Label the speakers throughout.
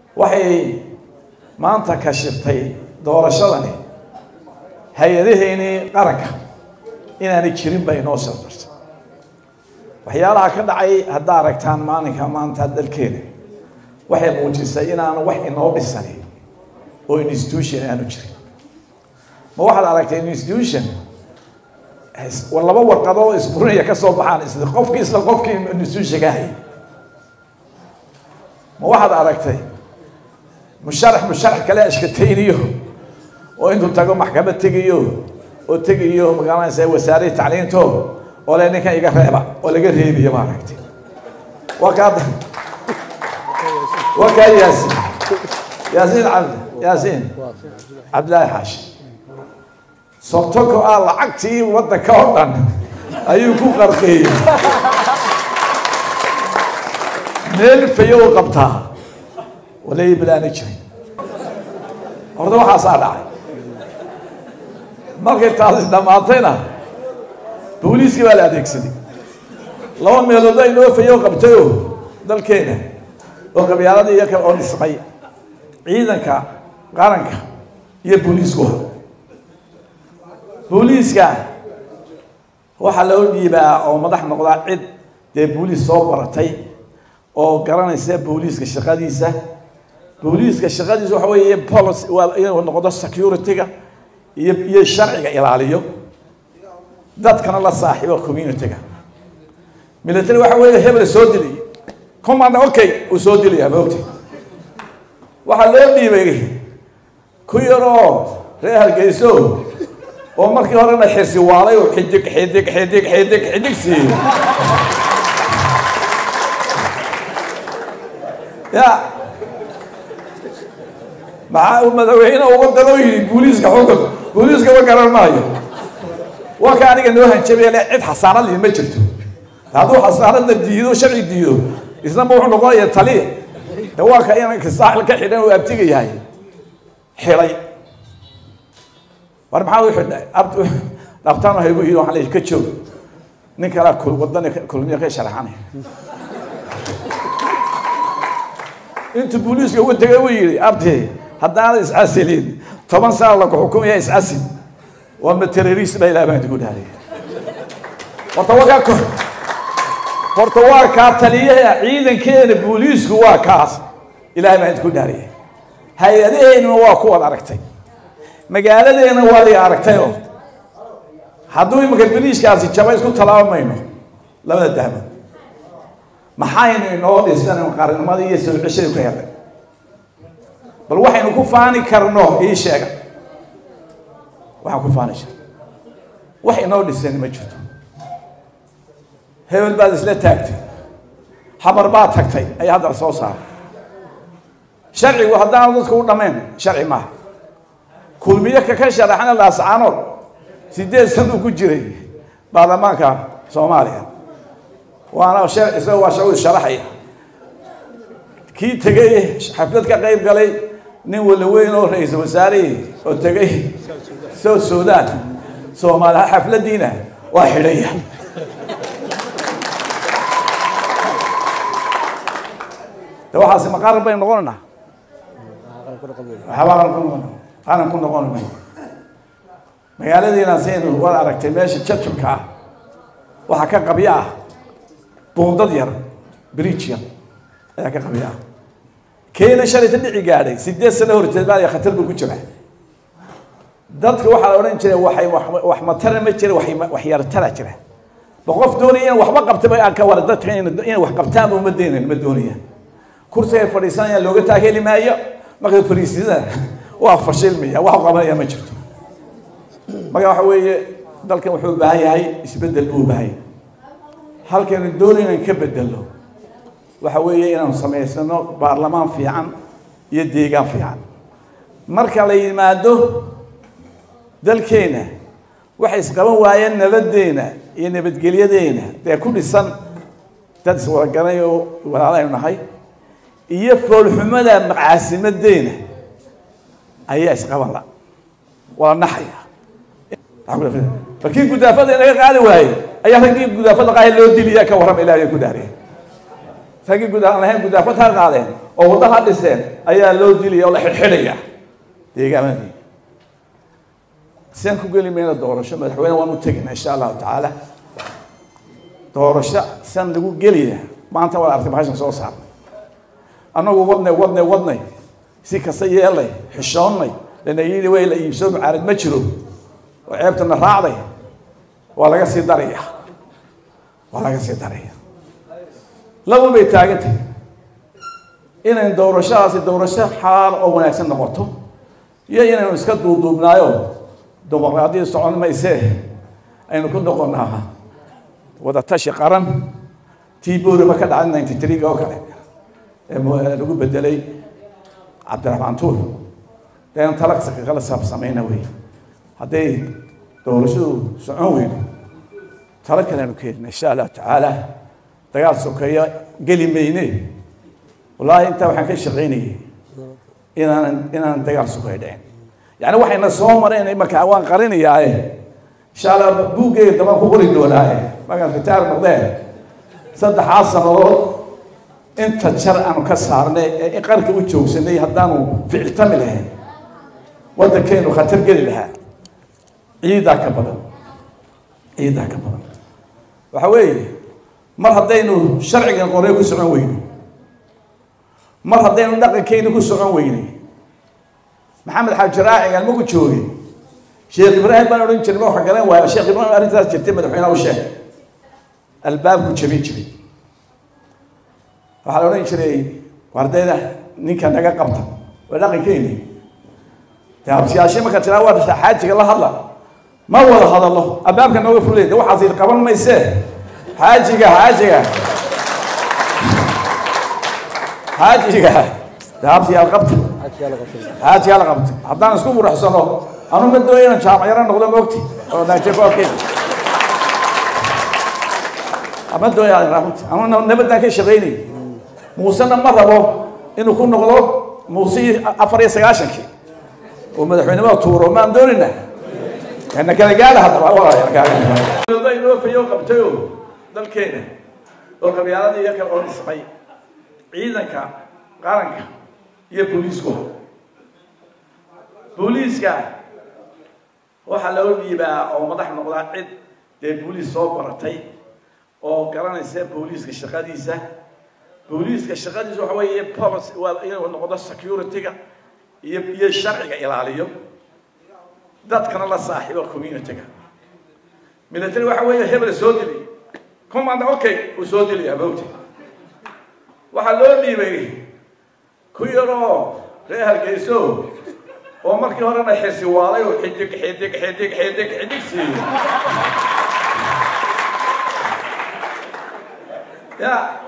Speaker 1: waxay maanta kashiftay doorashadani hay-adaheynii qaranka inaanay jirin bay inoo shardartay waxyaalaha ka dhacay haddaa aragtaan maalinka maanta dalkeena waxay muujisay inaanu wax inoo dhisani oo institution aanu jirin ma waxaad aragtay institution laba warqadoo isburinaya ka soo baxaan isla qofkii isla qofkii institutionka hayay ma waxaad aragtay musharax musharax kale ashkatayniyo oo intuu tago maxkamad tegayo oo tegayo magaalanaysa wasaarihii tacliinto oo le ninkan iga reeba oo laga reebiyo ma aragtay waa kaa waa kaa yaasiin yaasiin cabdi yaasiin cabdillaahi xaashi sobtoko ah lacagtii waddanka oo dhan ayuu ku qarqeeyey meel fayow qabtaa walay bilaani jirin horta waxaasaa dhacay markay taasi dhammaatayna booliiskii baa la adeegsaday laba meelood ay noo fayow qabtayoo dalkeena oo qabyaaladii iyo kale oo dhismay ciidanka qaranka iyo booliisku booliiska waxaa loo dhiibaa oo madax noqdaa cid dee booliis soo baratay oo garanaysa booliiska shaqadiisa booliiska shaqadiisa waxa weeye policy waa inuu noqdo security-ga iyo iyo sharciga ilaaliyo dadkana la saaxiibo community-ga military waxa weeye hebel soo dilay command okay uu soo dilaya maogta waxaa loo dhiibay ku yaroo reer hargeyso oo markii horena xirsi waalay oo xidig xidig xidig xidig xidig siiyey ya maxaa uu madaxweyne uga dalo yidhi booliiska xukun booliiska ma garan maayo waa ka aniga noo hanjabay le cid xasaanad lih ma jirto hadduu xasaanadna diido sharci diido isnaba wuxuu noqonaya taliya de waa ka inanka saaxil ka xidhan oo abtiga yahay xilay war maxaa u xidhay dhabtaan waxay gu yidhi waxaan leeyahay ka joog nin kalaa wadani kulmiya ka sharaxanay intuu booliiska uga tegay uu yidhi abti haddaanad iscasilin toban sana laku xukumaya iscasil waa ma terrorist ba ilaah baan idigu dhahday horta waa kaa horta waa kaa taliyaha ciidankeena booliisku waa kaas ilaah baan idinku dhaariyay hay-adaheennuna waa kuwaad aragtay magaaladeena waa la aragtay oo hadduu imanka beriishkaasi jaba isku talaabamayno labada dahmo maxaynu inoo dhisan qarannimadii iyo soo ceshadii ku helay bal waxaynu ku faani karno ii sheega waxaan ku faani jira wax inoo dhisan ma jirto hebel baad isla taagtay xabar baad tagtay ayaa hadda soo saaray sharcigu haddaanu dadku u dhammayn sharci maaha kulmiye ka ka sharaxna laascaanood sideed san uu ku jiray baarlamaanka soomaaliya waana isagoo waa shacu sharaxaya kii tegay xaflad ka qayb galay nin wala weyn oo ra-iisul wasaarihii oo tegay south sudan soomaaliya xafladiina waa xidhaya de waxaasi ma qaran baynu noqonaynaa waxbaa qaran ku noqon may magaaladiina saynu waad aragtay meesha jajabka ah waxaa ka qabyo ah buundad yar bridge yar ayaa ka qabyo ah keena shalayta dhici gaadhay sideed sano horteed baa khatar buu ku jiraa dadka waxaa la odhan jiray waxay wax matara ma jira wax yartara jira ba qof doonaya in waxba qabtaba aan ka wara dadka inay wax qabtaan uma deenayn ma doonaya kursiga ay fadhiisanayaan looga taageli maayo markay fadhiisidana waa fashilmaya wax qabanaya ma jirto marka waxa weeye dalkan wuxuu u baahan yahay isbeddel buu u baahan yahay halkaynu doonayno in ka bedelno waxa weeye inaanu samaysano baarlamaan fiican iyo deegaan fiican marka la yimaado dalkeena waxay isqaban waayeen nabaddeena iyo nabadgelyadeena dee ku dhisan dad iswadaganay oo walaalaynu nahay iyo foolxumada macaasimadeena ayaa isqaban la wala naxaya markii gudaafada inaga qaadi waaye ayaa raggii gudaafada qaaya loo diliya ka warrama ilahay ku dhaariya raggii guda aan lahayn gudaafad ha qaadeen oo waddaha dhiseen ayaa loo dilaya oo la xidhxidhaya deegaamadii sian ku geli mayna doorasho madaxweyne waan u tegina insha allahu tacaala doorasho sian lagu gelaya maanta waa artay bahashan soo saarnay annagu wadnay wadnay wadnay si kasta yeelnay xishoonnay lana yidhi way la iibsoo mucaarad ma jiro oo ceebtana raacday waa laga sii daraya waa laga sii daraya laba bay taagantay inayn doorashadaasi doorasho xalaal oo wanaagsan noqoto iyo inaynu iska duuduubnaayo dimuqraadiyad socon maysee aynu ku noqonaa wadatashi qaran tii boorima ka dhacay ninety three oo kale ee lagu bedelay cabdiraxmaan tuur daynu talaqsa kala saabsamayna wey hadday doorashadu socon weydo talo kaleanu keenina insha allahu tacaala dagaal sokeeyo geli mayne wallaahi intaa waxaan ka shaqaynayay inaanan inaanan dagaal sokeeyo dhicin yani waxayna soo mareen imarka waan qarinayaaye insha allah buuggeyga dabaan ku qori doonaaye markaan ritaar noqdee saddexaas sannadood inta jar aanu ka saarnay ee qarka u joogsanay haddaanu ficiltami lahayn waddankeenu khatar geli lahaa ciidaa ka badan ciidaa ka badan waxa weeye mar haddaynu sharcigan qorey ku socon weyno mar haddaynu dhaqankeyni ku socon weynay maxamed xaaji raacigan maku joogay sheekh ibraahim baan odhan jiray ma waxa garan waaya sheekh ibraahim arrintaas jirtay madaxweynaha u sheeg albaabku jabin jiray waxaa la odhan jiray wardayda ninka naga qabta waa dhaqankeyni dee habsiyaashe marka tiraa waa xaajiga la hadla ma wada hadallo albaabka nooga fulay de waxaas qaban maysee xaajiga xaajiga xaajiga de habsiyaal qabta xaajigaa la qabta haddaan isku muraxsano anu ma dooya inaan jaamacaro noqdo moogti oo najekoorkeeda ma dooya runti anu nabaddaan ka shaqaynay muusena ma rabo inuu ku noqdo muuse afar iyo sagaashankii oo madaxweynimada tuuro maan doonina kana kala gaadha haddaba inoo fayo qabtayo dalkeena oo qabyaaladii iyo kale oo dhismay ciidanka qaranka iyo booliisku booliiska waxaa loo dhiibaa oo madax noqdaa cid dee booliis soo baratay oo garanaysa booliiska shaqadiisa booliiska shaqadiisa waxa weeye polic waa inuu noqdo security-ga iyo iyo sharciga ilaaliyo dadkana la saaxiibo community-ga military waxa weeye hebel soo dili command okay uu soo dilaya mawti waxaa loo dhiibay ku yaroo reer hargeyso oo markii horena xisi waalay oo xidig xidig xidig xidig xidig siiyey ya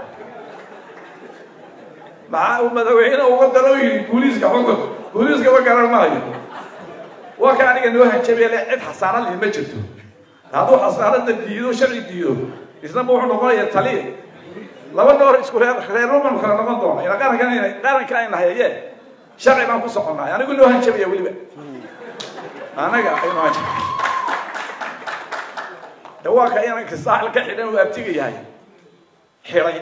Speaker 1: maxaa uu madaxweyne uga daro yidhi booliiska xukun booliiska ma garan maayo waa ka aniga noo hanjabay le cid xasaanad leh ma jirto hadduu xasaanada diido sharci diido isna ma wuxuu noqonaya taliya laba noor isku reer reer roman kala noqon doona ila qarankan qaranka ayna hayaye sharci baan ku soconay anigu noo hanjabaya weliba anaga aynu hanjab de waa ka inanka saaxil ka xidhan uu abtiga yahay xiray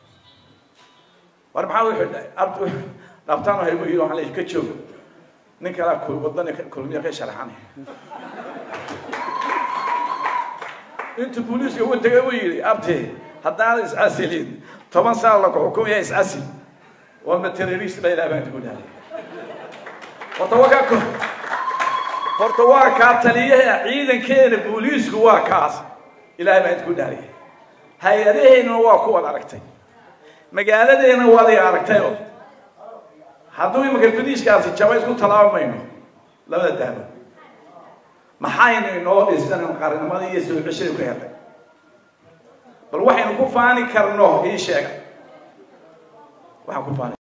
Speaker 1: war maxaa u xidhay abtu dhabtaan haygu yidhi waxaan leeyahay ka joog nin kalaa wadani kulmiya ka sharaxanay intuu booliiska ugu tegay uu yidhi abti haddaan iscasilin toban saan laku xukumaya iscasil waa ma terrorist ba ilaah baan ku dhahay horta waa kaa horta waa kaa taliyaha ciidankeena booliisku waa kaas ilaah baan ku dhahay hay-adaheennana waa kuwad aragtay magaaladeena waad i aragtayo hadduu imanka boliiskaasi jaba isku talaabamayno labada dahbo maxaynu inoo dhisan qarnimadii iyo soo ceshadu ka helay bal waxaynu ku faani karno ii sheega waxaan ku faani